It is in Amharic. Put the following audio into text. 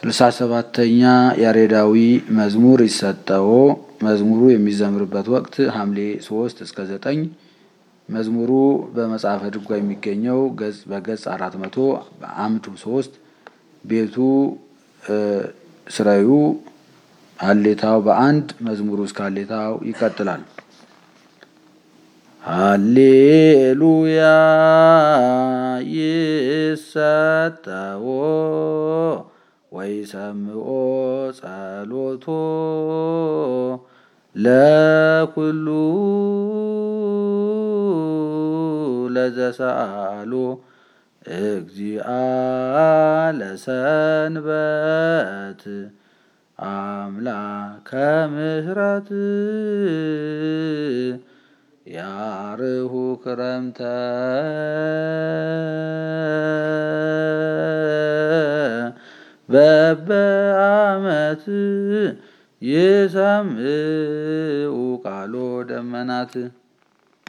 ስልሳ ሰባተኛ ያሬዳዊ መዝሙር ይሰጠዎ። መዝሙሩ የሚዘምርበት ወቅት ሐምሌ ሶስት እስከ ዘጠኝ መዝሙሩ በመጽሐፈ ድጓ የሚገኘው ገጽ በገጽ አራት መቶ አምዱ ሶስት ቤቱ ስራዩ ሀሌታው በአንድ መዝሙሩ እስከ ሀሌታው ይቀጥላል። ሃሌሉያ ይሰጠዎ ወይሰምዖ ጸሎቶ ለኩሉ ለዘሰአሎ እግዚአ ለሰንበት አምላከ ምሕረት ያርሁ ክረምተ በበአመት ይሰምዑ ቃሎ ደመናት